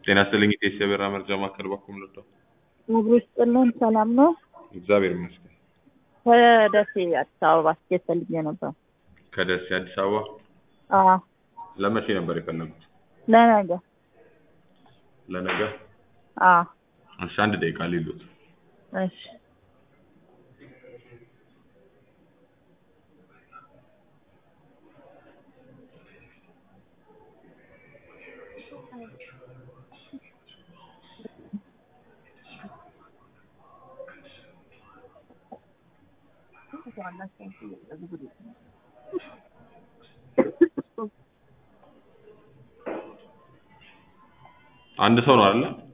ጤና ይስጥልኝ ኢቴስ የበራ መርጃ ማዕከል በኩል ልርዳው? ምግብ ይስጥልን። ሰላም ነው? እግዚአብሔር ይመስገን። ከደሴ አዲስ አበባ ስኬት ፈልጌ ነበር። ከደሴ አዲስ አበባ አዎ፣ ለመቼ ነበር የፈለጉት? ለነገ። ለነገ? አዎ፣ እሺ፣ አንድ ደቂቃ ሊሉት እሺ። አንድ ሰው ነው አይደለ?